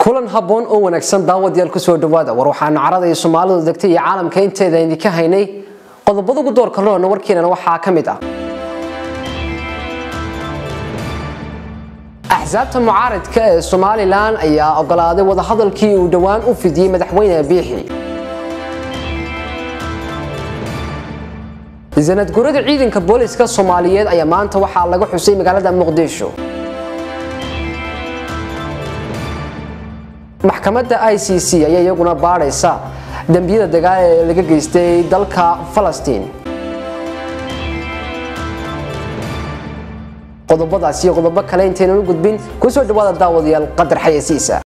kulan habboon oo wanaagsan daawadayaal kusoo dhawaada war waxaanu carada iyo soomaalidu degtay iyo caalamka inteeda idinka haynay qodobada ugu doorka roona warkeenana waxaa ka mid ah axsaabta mucaaridka ee somalilan ayaa ogolaaday wadahadalkii uu dhowaan u fidiyey madaxweyne biixi sanadgurada ciidanka booliska soomaaliyeed ayaa maanta waxaa laga xusay magaalada muqdisho maxkamadda i c c ayaa iyaguna baadhaysa dembiyada dagaal ee laga geystay dalka falastiin qodobadaas iyo qodobo kale intaynan u gudbin kusoo dhawaada daawadayaal qadar xayasiisa